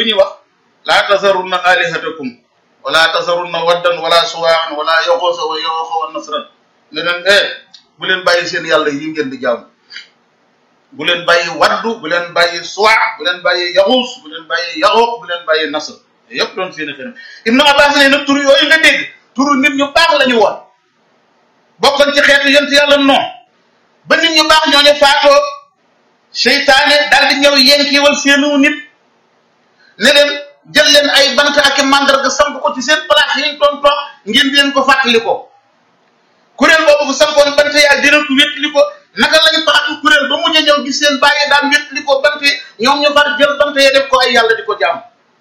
ñuy wax laa tasarunna alihatakum wala tasarunna waddan wala suwaan wala yoxoosa wa yoxoosa wa nasran ne leen eh bu leen bàyyi seen yàlla yi ngeen di jaamu bu leen bàyyi waddu bu leen bàyyi suwaa bu leen bàyyi yaxuus bu leen bàyyi yaxooq bu leen bàyyi nasr yëpp doon seeni xëy Ibnu Abbas ne nag tur yooyu nga dégg turu nit ñu baax la ñu woon bokkoon ci xeetu yent yàlla non ba nit ñu baax ñooñu faatoo seytaane daal di ñëw yenkiwal seenu nit ne leen jël leen ay bant ak i mandarga samp ko ci seen place yi ñu doon toog ngeen di leen ko fàttali ko kuréel boobu bu sampoon bant yaa dina ko wéttali ko naka lañ faatu kuréel ba mujj a ñëw gis seen bàyyi daan wéttali ko bant yi ñoom ñu far jël bant ya def ko ay yàlla di ko jaam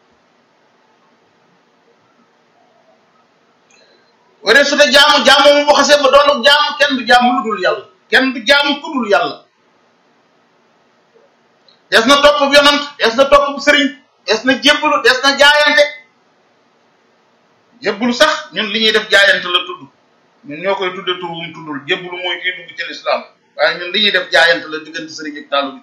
wala su dee jaamu jaamu mu waxasee ba doonu jaamu kenn du jaamu lu dul yàlla kenn du jaamu ku dul yàlla des na topp yonant des na topp sëriñ des na jébbalu des na jaayante jébbalu sax ñun li ñuy def jaayante la tudd ñun ñoo koy tudde tur wum tuddul jébbalu mooy kii dugg ci lislaam waaye ñun li ñuy def jaayante la diggante sëriñ ak taalu bi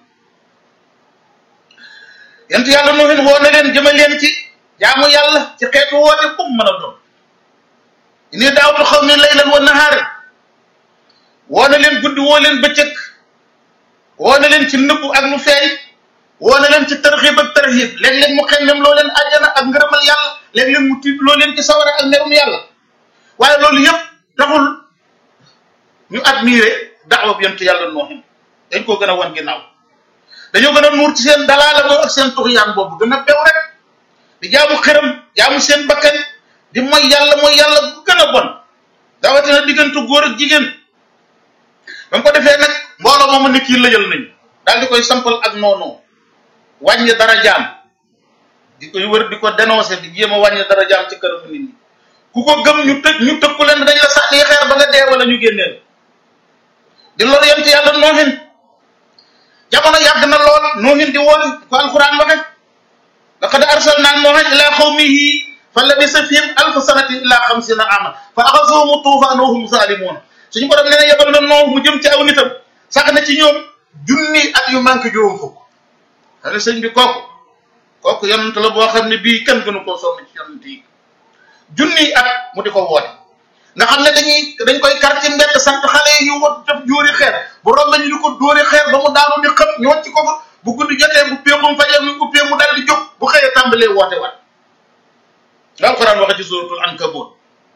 yent yàlla nuhin woo na leen jëme leen ci jaamu yàlla ci xeetu woote kum mën a doon ini daawtu xaw mi laylan wa nahaara woo na leen guddi woo leen bëccëg woo na leen ci nëbbu ak lu feeñ woo na leen ci tarxiib ak tarxiib léeg-léeg mu xemmem loo leen àjjana ak ngërëmal yàlla léeg-léeg mu tiit loo leen ci sawara ak merum yàlla waaye loolu yëpp taxul ñu admiré daawa bi yonent yàlla nooxin dañ koo gën a wan ginnaaw dañoo gën a nuur ci seen dalaala boobu ak seen tuxyaan boobu gën a bew rek di jaamu xëram jaamu seen bakkan di mooy yàlla mooy yàlla bu gën a bon dawatina diggante góor ak jigéen ba mu ko defee nag mbooloo moomu nit yi lëjal nañu daal di koy sampal ak noonu wàññi dara jaam di koy wër di ko dénoncé di jéem a wàññi dara jaam ci këramu nit ñi ku ko gëm ñu tëj ñu tëkku leen dañ la sànni xeer ba nga dee wala ñu génneel di loolu yent yàlla noohin jamono yàgg na lool noohin di woon ko alquran waxe laqad arsalna noohan ila qawmihi fa labisa fihim alfa sanatin illa xamsina ama fa axasuhumu tuufaan wa hum zalimun suñu borom nee na yebal na noox mu jëm ci aw nitam sax na ci ñoom junni at yu manqué juróom fukk xale sëñ bi kooku kooku yonent la boo xam ne bii kenn gënu koo sonn ci yonent yi junni at mu di ko woote nga xam ne dañuy dañ koy kar ci mbedd sant xale yi ñu wot def jóori xeer bu romb ñu di ko dóori xeer ba mu daanu di xëpp ñu wàcc ko fa bu guddi jotee bu pee mu fajee mu uppee mu dal di jóg bu xëyee tàmbalee woote wat nga alxuraan waxe ci suratul ankabut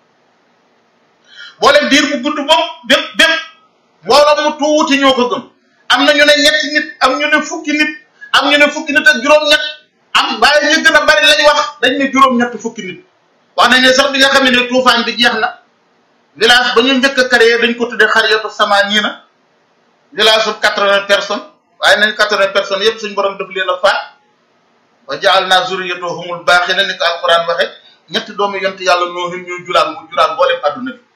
boo leen diir bu gudd boobu bépp bépp mbooloo mu tuuti ñoo ko gëm am na ñu ne ñetti nit am ñu ne fukki nit am ñu ne fukki nit ak juróom-ñett am waaye ñu gën a bari lañ wax dañ ne juróom-ñett fukki nit wax nañ ne sax bi nga xam ne tuufaan bi jeex na village ba ñu njëkk a créé dañ ko tuddee xariyatu samaaniina village su quatre-vingts personnes waaye nañ quatre-vingts personnes yëpp suñ borom def leen a faat wa ja'alnaa zurriyyatahumul baaqiina ni ko alquran waxe ñetti doomu yont yàlla noohin ñu juraan mu juraan mboolem adduna bi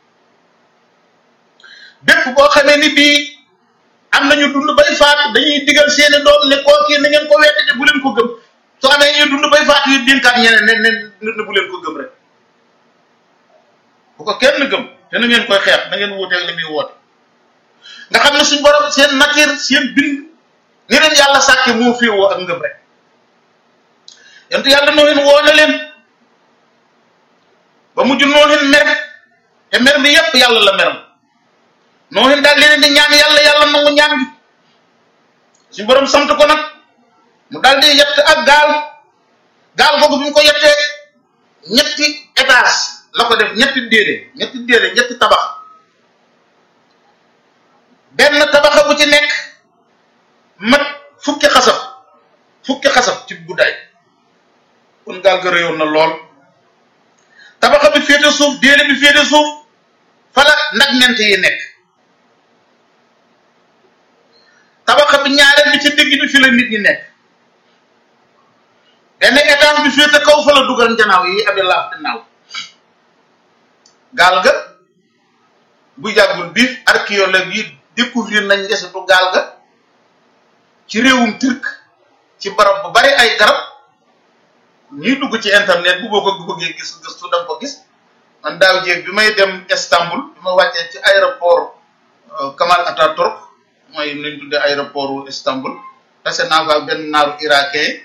bépp boo xamee ni bii am nañu dund bay faatu dañuy digal seeni doom ne koo kii na ngeen ko weddi te bu leen ko gëm soo amee ñuy dund bay faatu yi dénkaat ñeneen ne ne ne bu leen ko gëm rek bu ko kenn gëm te na ngeen koy xeex na ngeen wuuteeg li muy woote nga xam ne suñ borom seen nature seen bind ni leen yàlla sàkke moo féewoo ak ngëm rek yent yàlla noohin woo na leen ba mujj noohin mer te mer bi yépp yàlla la meram noohin daal leen di ñaan yàlla yàlla nangu ñaan gi suñu borom sant ko nag mu daal di yett ak gaal gaal googu bi mu ko yettee ñetti étage la ko def ñetti déedé ñetti déedé ñetti tabax benn tabaxa bu ci nekk mat fukki xasab fukki xasab ci guddaay kon gaal ga réyoon na lool tabaxa bi féete suuf déedé bi féete suuf fala nag ñent yi nekk tabaxa bi ñaareel bi ci digg bi fi la nit ñi nekk benn étage bi féete kaw fa la dugal njanaaw yi abi laaf di naaw gaal ga bu yàggul bi archéologue yi découvrir nañ ndesitu gaal ga ci réewum turc ci barab bu bari ay garab ñuy dugg ci internet bu boo ko bëggee gis gëstu da nga ko gis man daaw jéeg bi may dem Istanbul bi ma wàccee ci aéroport Kamal Atatürk mooy nañ tuddee aéroport Istanbul tase naa fa benn naaru irakien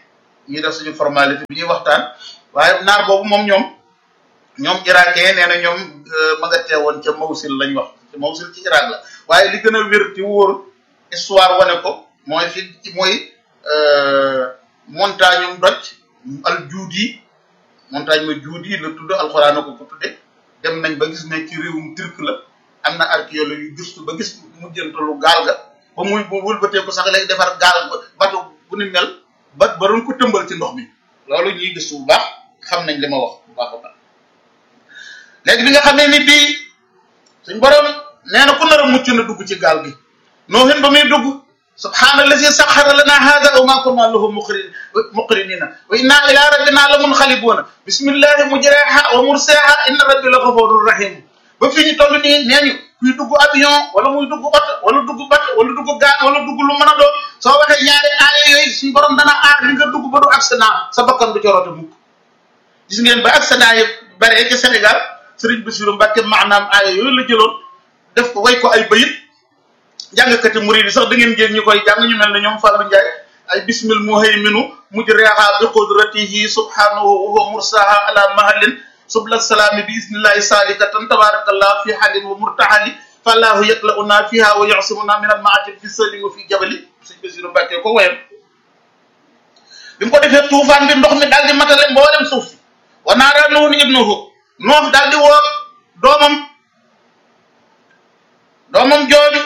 ñuy def suñu formalité bi ñuy waxtaan waaye naar boobu moom ñoom ñoom irakien nee na ñoom ma nga teewoon ca Mawsil lañ wax ca Mawsil ci Irak la waaye li gën a wér ci wóor histoire wane ko mooy fi mooy montagne um doj al juudi montagne ma juudi la tudd alxuraan na ko ko tudde dem nañ ba gis ne ci réewum turc la am na archéologue yu gëstu ba gis mujjantalu gaal ga ba muy bu wëlbatee ko sax léegi defar gaal bato bu ni mel ba ba doon ko tëmbal ci ndox mi loolu ñuy gëstu bu baax xam nañ li ma wax bu baax a baax léegi bi nga xamee ni bii suñ borom nee na ku nar a mucc na dugg ci gaal gi noohin ba muy dugg subhaana allazi saxara lana hada wa ma kunna lahu muqrin muqrinina wa inna ila rabbina la munxalibuuna bismillahi mujraha wa mursaha inna rabbi la gafurur rahim ba fi ñu toll nii nee ñu kuy dugg avion wala muy dugg oto wala dugg bato wala dugg gaal wala dugg lu mën a doon soo waxee ñaari aaya yooyu suñu borom dana aar li nga dugg ba du accident sa bakkan du corote mukk gis ngeen ba accident yi bare ci Sénégal Serigne Bassirou Mbacké maanaam aaya yooyu la jëloon def ko way ko ay bayit jàngkati murid yi sax da ngeen jël ñu koy jàng ñu mel ne ñoom Fallou Ndiaye ay bismil muhayminu mujriha bi qudratihi subhanahu wa huwa mursaha ala mahallin subla salaami bi isnillahi salikatan tabarakallah fi halin wa murtahali fallahu yaklauna fiha wa yasimuna min al maatin fi sëli wa fi jabali sëñ Bassirou Mbacké ko wayam bi mu ko defee tuufaan bi ndox mi daal di matale mboolem suuf si wa naara nuun ibnuhu noox daal di woo doomam doomam jooju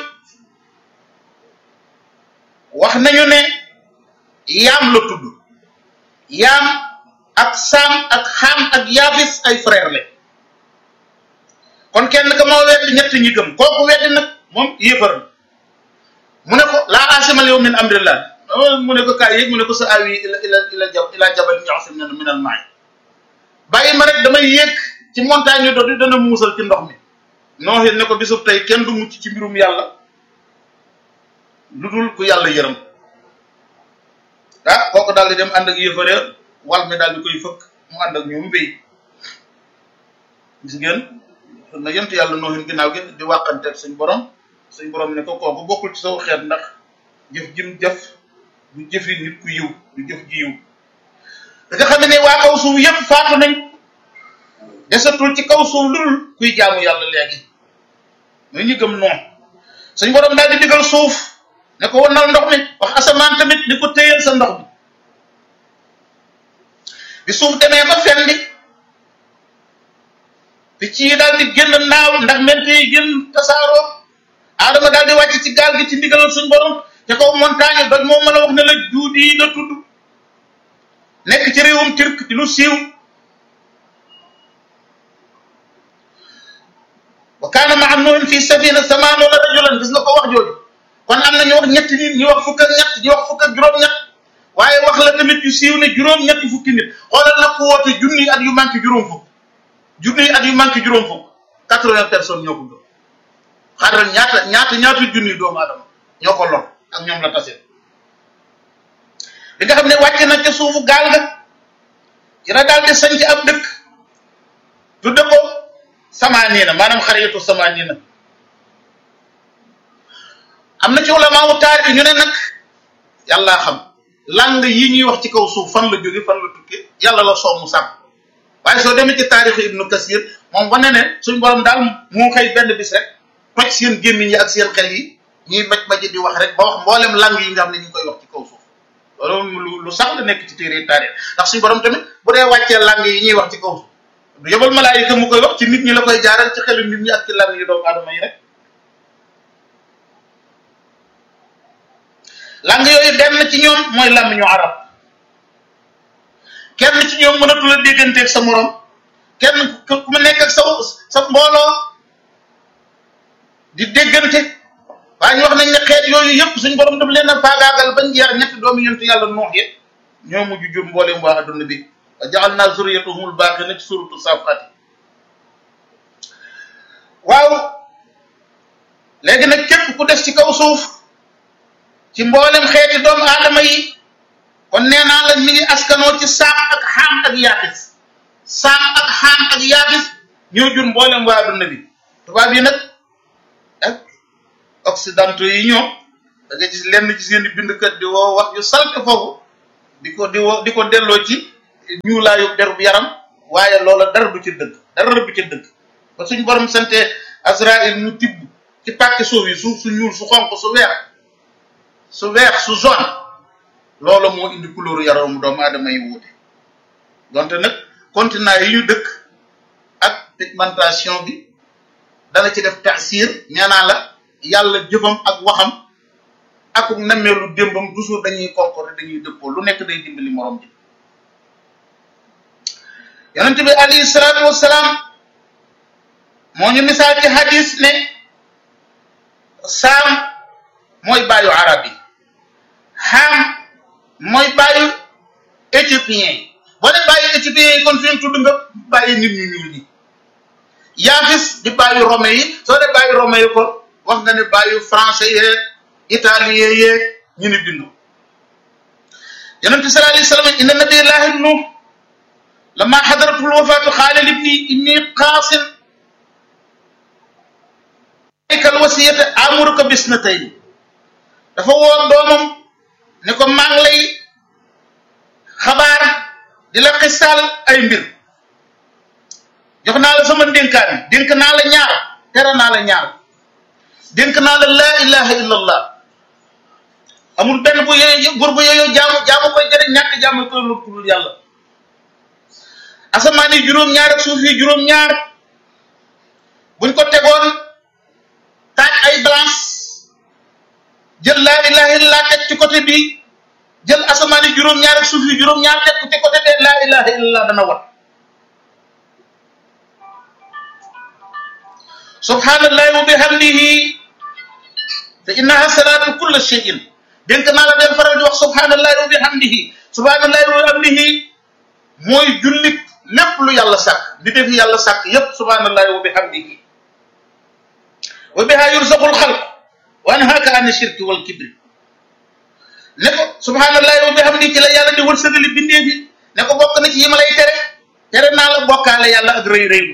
wax nañu ne yaam la tudd yaam ak saam ak xaam ak yaafis ay frère le kon kenn ka moo weddi ñett ñi gëm kooku weddi nag moom yéefar mu ne ko laa asimal yow min amrillah mu ne ko kaay yéeg mu ne ko sa awi ila ila ila jab ila jabal ñoxsim ne min al maay bàyyi ma rek damay yéeg ci montagne yu doon dana muusal ci ndox mi nooxit ne ko bisub tey kenn du mucc ci mbirum yàlla lu dul ku yàlla yërëm ah kooku daal di dem ànd ak yëfare wal mi daal di koy fëkk mu ànd ak ñoom mbéy gis ngeen na yent yàlla nooxin ginnaaw gi di wàqanteeg suñ borom suñ borom ne ko kooku bokkul ci saw xeet ndax jëf jim jëf du jëfi nit ku yiw du jëf ji yiw da nga xam ne waa kaw suuf yëpp faatu nañ desatul ci kaw suuf lu dul kuy jaamu yàlla léegi muy ñu gëm noonu suñ borom daal di digal suuf ne ko wonal ndox mi wax asamaan tamit ni ko téyal sa ndox mi bi suuf demee ba fendi picc yi daal di génn naaw ndax mente yi génn tasaaroo aadama daal di wàcc ci gaal gi ci ndigalal suñ borom te kaw montagne doj moom ma la wax ne la juudi la tudd nekk ci réewum turc di lu siiw wa kaana maa nuuhin fi safina samaanoona rajulan gis nga ko wax jooju kon am na ñu wax ñetti nit ñu wax fukk ak ñett ñu wax fukk ak juróom-ñett waaye wax la tamit yu siiw ne juróom-ñetti fukki nit xoolal nag ku woote junniy at yu manqué juróom fukk junniy at yu manqué juróom fukk quatre-vingts personnes ñoo ko gëm xaaral ñaata ñaata ñaata junniy doomu adama ñoo ko lor ak ñoom la tase li nga xam ne wàcc na ca suufu gaal ga dina daal di sañ ci ab dëkk tudde ko samaaniina maanaam xariyatu samaaniina am na ci ulama wu taarix ñu ne nag yàllaa xam lang yi ñuy wax ci kaw suuf fan la jóge fan la tukkee yàlla la soomu sàkk waaye soo demee ci taarixu ibnu kasir moom wane ne suñ borom daal moo xëy benn bis rek toj seen gémmiñ yi ak seen xel yi ñuy maj maji di wax rek ba wax mboolem lang yi nga xam ne ñu ngi koy wax ci kaw suuf loolu lu lu sax la nekk ci téere taarix ndax suñ borom tamit bu dee wàccee lang yi ñuy wax ci kaw suuf du yebal malaayika mu koy wax ci nit ñi la koy jaaral ci xelu nit ñi ak ci lang yi doomu aadama yi rek lang yooyu benn ci ñoom mooy làmmiñu arab kenn ci ñoom mënatu la dégganteeg sa morom kenn ku mu nekk ak sa sa mbooloo di déggante waaye ñu wax nañ ne xeet yooyu yëpp suñ borom daf leen a faagaagal bañ jeex ñetti doomu yonent yàlla noox yi ñoo mujj jur mbooleem waa adduna bi wa jaxal naa zuriyatuhumul baaqi na ci suratu safaati waaw léegi nag képp ku des ci kaw suuf ci mboolem xeeti doomu aadama yi kon nee naa la mi ngi askanoo ci saam ak xaam ak yaafis saam ak xaam ak yaafis ñoo jur mboolem waa adduna bi tubaab yi nag ak occidentaux yi ñoom da nga gis lenn ci seen i bindkat di woo wax yu salte foofu di ko di wo di ko delloo ci ñuulaayu der bu yaram waaye loola dara du ci dëgg dara du ci dëgg ba suñ borom sante Azraïl mu tibb ci pàkki suuf yi suuf su ñuul su xonq su weex su weex su jaune loola moo indi couleur yaramu doomu aadama yi wuute donte nag continent yi ñu dëkk ak pigmentation bi dana ci def taasir nee naa la yàlla jëfam ak waxam ak nemmeelu démbam toujours dañuy concordé dañuy dëppoo lu nekk day dimbali morom ji yonent bi alayhi salaatu wassalaam moo ñu misaal ci hadis ne saam mooy baayu arab yi xam mooy baayu éthiopien yi boo ne baayu éthiopien yi kon fi tudd nga bàyyi nit ñu ñuul ñi yaafis di bàyyi rome yi soo dee bàyyi rome yi kon wax nga ne bàyyi français yeeg italien yeeg ñu ni bindu yonente sallallahu alayhi wasallam inna nabiyallahi nuh lama xadaratul wafaatu xaala libni inni qaasin kal wasiyata amuruka bisnatayn dafa woo doomam ne ko maa ngi lay xabaar di la xisaal ay mbir jox naa la sama ndénkaan dénk naa la ñaar tere naa la ñaar dénk naa la laa ilaha illa allah amul benn bu yooyu buur bu yooyu jaamu jaamu koy jëriñ ñàkk jaamu koy lu dul yàlla asamaan yi juróom-ñaar ak suuf yi juróom-ñaar buñ ko tegoon taaj ay balance jël laa ilaha illallah teg ci côté bi jël asamaan yi juróom-ñaar ak suuf yi juróom-ñaar teg ko ci côté bee laa ilaha illallah dana wat subhanallahi wa bihamdihi fa innaha salatu kulla shay'in dénk naa la del faral di wax subhanallahi wa bihamdihi subhanallahi wa bihamdihi mooy jullit lépp lu yàlla sàkk di def yàlla sàkk yépp subhanallahi wa bihamdihi wa biha yursaqul xalq wa anhaaka an shirki wal kibri ne ko subhanallahi wa bihamdihi ci la yàlla di wërsëgali bindee fi ne ko bokk na ci yi ma lay tere tere naa la bokkaale yàlla ak rëy rëylu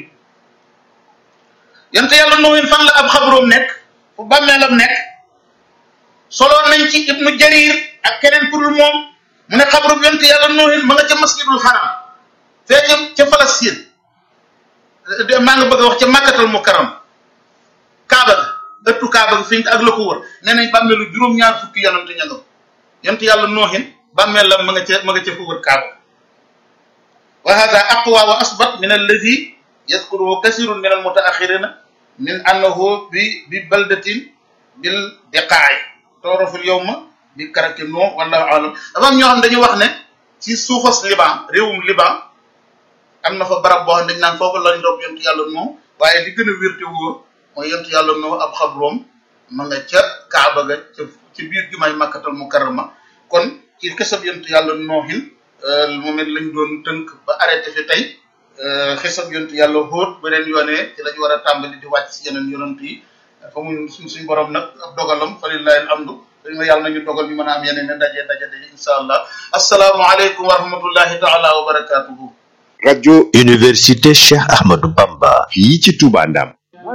yonte yàlla nuuhin fan la ab xabroom nekk fu bàmmeelam nekk soloon nañ ci ibnu jarir ak keneen pour moom mu ne xabroom yonte yàlla nuuhin ma nga ca masjidul haram fee ca ca Palestine maa nga bëgg a wax ca màkkatal mukarram kaaba ga ëttu kaaba ga fi ak la ko wër nee nañ bàmmeelu juróom-ñaar fukki yonante ña nga yonte yàlla nuuhin bàmmeelam ma nga ca ma nga ca fu wër kaaba wa hada aqwa wa asbat min alladi yadkuruhu kasirun min almutaaxirina min annahu bi bi baldatin bil diqaay tooroful yowma bi karaki no wallahu alam dafa am ñoo xam dañu wax ne ci suufas liban réewum liban am na fa barab boo xam dañ naan foofu lañ rob yontu yàlla noo waaye li gën a wér te wóor mooy yontu yàlla noo ab xabroom ma nga ca kaaba ga ca ci biir jumaay makkatal mukarrama kon ci kesab yontu yàlla noohin moom it lañ doon tënk ba arrêté fi tey xisab yontu yàlla xóot beneen yoonee ci lañu war a tàmbali di wàcc si yeneen yonent yi fa mu suñ suñ borom nag ab dogalam fa lillahi alhamdu dañ ma yàlla nañu dogal ñu mën a am yeneen ne daje daje daje insha allah asalaamualeykum wa rahmatullahi taala wa barakatuhu rajo université Cheikh Ahmadou Bamba fii ci Touba Ndam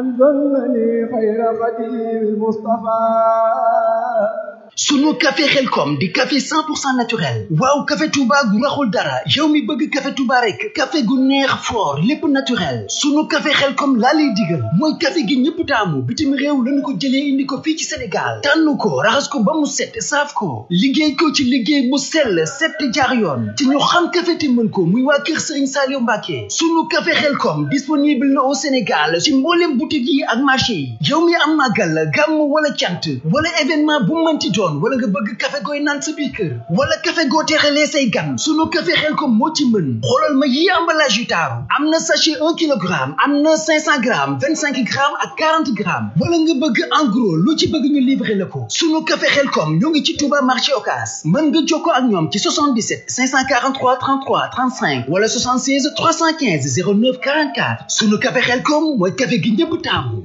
sunu café xelkom di café 100% naturel waaw café touba gu raxul dara yow mi bëgg café touba rek café gu neex fort lépp naturel sunu café xelkom laa lay digal mooy café gi ñëpp taamu bitim réew lañu ko jëlee indi ko fii ci sénégal tànn ko raxas ko ba mu set saaf ko liggéey ko ci liggéey bu sell set te jaar yoon te ñu xam café te mën ko muy waa kër sëriñ Saliou Mbacke sunu café xelkom disponible na au sénégal ci mboolem boutique yi ak marché yi yow mi am màggal gàmm wala cant wala événement bu mënti doon wala nga bëgg café gooy naan sa biir kër wala café goo teexalee say gan sunu café xel ko moo ci mën xoolal ma yi emballage yu taaru am na sachet un kilogramme am na cinq cent grammes vingt cinq grammes ak quarante grammes wala nga bëgg en gros lu ci bëgg ñu livrer la ko sunu café xel kom ñoo ngi ci Touba marché Ocass mën nga jokkoo ak ñoom ci 77 543 33 35 wala 76 315 09 44 sunu café xel kom mooy café gi ñëpp taamu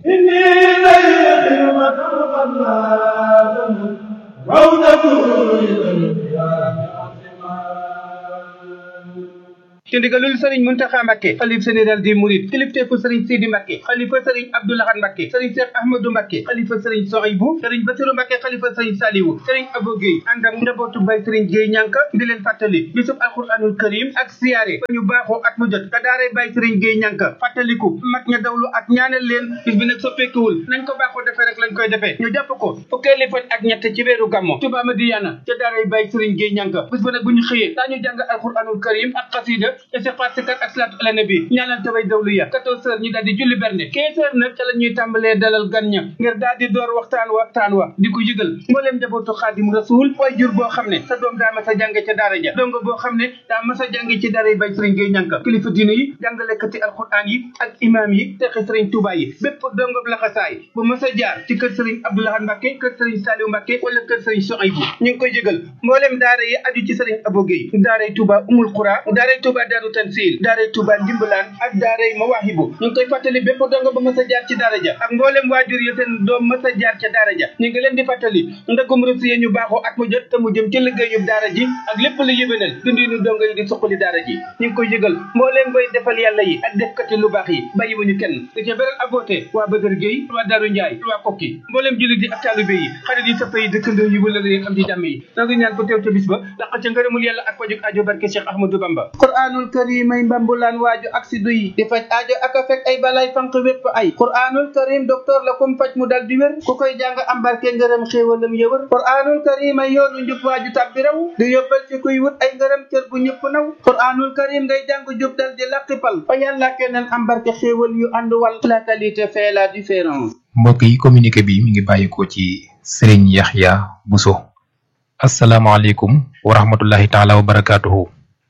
ci ndigalul sëriñ Muntaxa Mbàkke xalif général des mourides kilifteefu sëriñ Sidi Mbàkke xalifa sëriñ Abdoulahat Mbàkke sëriñ Cheikh Ahmadou Mbàkke xalifa sëriñ Sohaybu sëriñ Basiru Mbàkke xalifa sëriñ Saliwu sëriñ Abo Guèye ànd ak njabootu bay sëriñ Guèye ñànka di leen fàttali bisub alquranul karim ak siyaare ba ñu baaxoo at mu jot ka daaree bay sëriñ Guèye ñànka fàttaliku mag ña dawlu ak ñaanal leen bis bi nag soppeekuwul nañ ko baaxoo defee rek lañ koy defee ñu jàpp ko fukkeeli fan ak ñett ci weeru gàmmo Tuubaa Madiyana ca daaray bay sëriñ Guèye ñànka bis ba nag bu ñu xëyee daañu jàng alquranul karim ak xasida istighfar sikar ak salaatu ala nabi ñaanal tabay dawlu ya 14 heures ñu daal di julli berne 15 heures nag ca la ñuy tàmbalee dalal gan ña ngir daal di door waxtaan waxtaan wa di ko yëgal mbooleem njabootu xaadim rasul way jur boo xam ne sa doom daa mas a jànge ca daara ja dongo boo xam ne daa mas a jànge ci daara yi bay sëriñ Gueye ñànka kilifa diine yi jàngalekati alquran yi ak imam yi texi sëriñ Touba yi bépp dongo laxasaay bu mas a jaar ci kër sëriñ Abdoulahan Mbàkke kër sëriñ Saliou Mbàkke wala kër sëriñ Soaybu ñu ngi koy yëgal mbooleem daara yi aju ci sëriñ Abo Gueye daaray Touba Umul Qura daaray Touba Daaru Tansil daaray Touba Ndimbalaan ak daaray Mawaahibu ñu ngi koy fàttali bépp dongo ba mas a jaar ci daara ja ak mbooleem waajur yi seen doom mas a jaar ca daara ja ñu ngi leen di fàttali ndagum rësu yi ñu baaxoo at mu jot te mu jëm ci liggéeyub daara ji ak lépp lu yëbénal dundinu dongo yi di suqali daara ji ñu ngi koy yëgal mbooleem bay defal yàlla yi ak defkati lu baax yi bàyyiwuñu kenn di ca beral aboote waa Bëgër Géey waa Daaru Njaay waa Kokki mbooleem jullit yi ak taalibe yi xarit yi sëpp yi dëkkandoo yi wala leen am ci jàmm yi noo ngi ñaan ko teew ca bis ba laq ca ngërëmul yàlla ak pajuk aajo barke Cheikh Ahmadou Bamba qur'anul karim ay mbambulaan waaju ak si duyi di faj aajo ak a fekk ay balay fanq wépp ay qur'anul karim docteur la kum faj mu dal di wér ku koy jàng am barke ngërëm xéewalam yëwër qur'anul karim ay yoonu njub waaju tàbbi raw di yóbbal ci kuy wut ay ngërëm cër bu ñëpp naw qur'anul karim ngay jàng jub dal di laqipal fa yàlla keneen am barke xéewal yu ànd wal la qualité fait la différence mbokk yi communiqué bi mi ngi bàyyikoo ci Serigne Yaxya Bousso asalaamaaleykum wa rahmatullahi taala wa barakaatuhu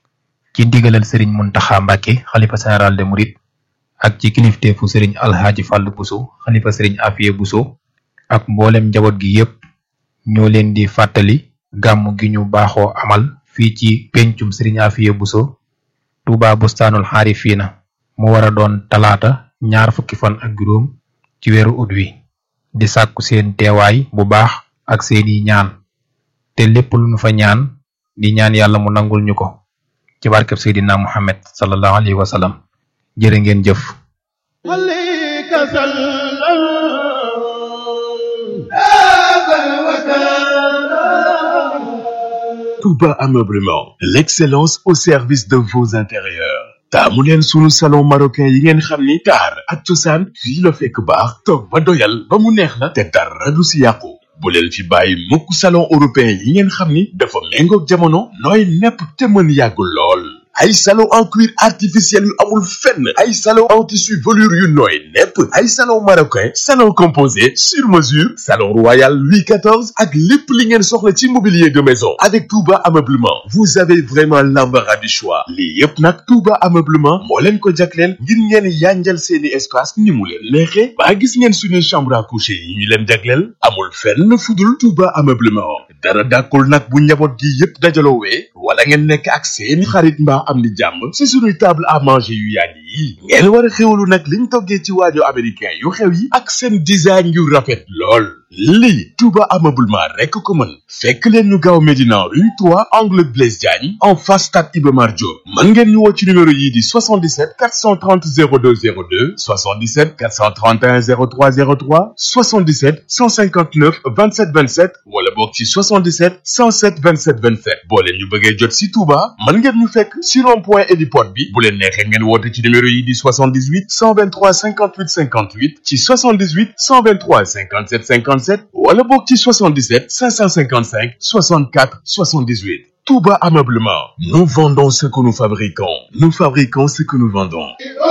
ci ndigalal Serigne Muntaxa Mbàkke xalifa général de Mouride ak ci kilifteefu Serigne Alhaaji Fàllu Bousso xalifa Serigne Afiye Bousso ak mboolem njaboot gi yépp ñoo leen di fàttali gàmm gi ñu baaxoo amal fii ci pencum Serigne Afiye Bousso Touba Bustaanul Xaarifiina mu war a doon talaata ñaar fukki fan ak juróom ci weeru ut wi di sàkku seen teewaay bu baax ak seeni ñaan te lépp lu nu fa ñaan di ñaan yàlla mu nangul ñu ko ci barkeb Seydina Muhammad sallallahu alayhi wa sallam jërë ngeen jëf Touba Ameublement, l'excellence au service de vos intérieurs. taamu leen sunu salon marocain yi ngeen xam ni taar ak cosaan fii la fekk baax toog ba doyal ba mu neex la te dara du si yàqu bu leen fi bàyyi mukk salon européen yi ngeen xam ni dafa méngoog jamono nooy nepp te mën yàgg lool ay salon en cuir artificiel yu amul fenn ay salon en tissu velours yu nooy nepp ay salon marocain salon composé sur mesure salon royal Louis XIV ak lépp li ngeen soxla ci mobilier de maison avec Touba Ameublement vous avez vraiment l'embarras du choix lii yépp nag Touba Ameublement moo leen ko jagleel ngir ngeen yanjal seeni espace ni mu leen neexee ba gis ngeen suñuy chambre à coucher yi ñu leen jagleel amul fenn fudul Touba Ameublement dara dàkkul nag bu njaboot gi yépp dajaloowee wala ngeen nekk ak seeni xarit mbaa am di jàmm ci suñuy table à manger yu yàgg yi ngeen war a xewlu nag liñ toggee ci waajo américain yu xew yi ak seen design yu rafet lool lii Touba Ameublement rekk ko mën fekk leen ñu gaaw Médina rue 3 angle Blaise Diagne en face stade Iba Mar Diop mën ngeen ñu woo ci numéro yii di 77 430 02 02 77 431 03 03 77 159 27 27 wala boog ci 77 107 27 27 boo leen ñu bëggee jot si Touba mën ngeen ñu fekk si rond point héliport bi bu leen neexee ngeen woote ci numéro yi di 78 123 58 58 ci 78 123 57 57 wala boog ci 77 555 64 78 Touba Ameublement nous vendons ce que nous fabriquons nous fabriquons ce que nous vendons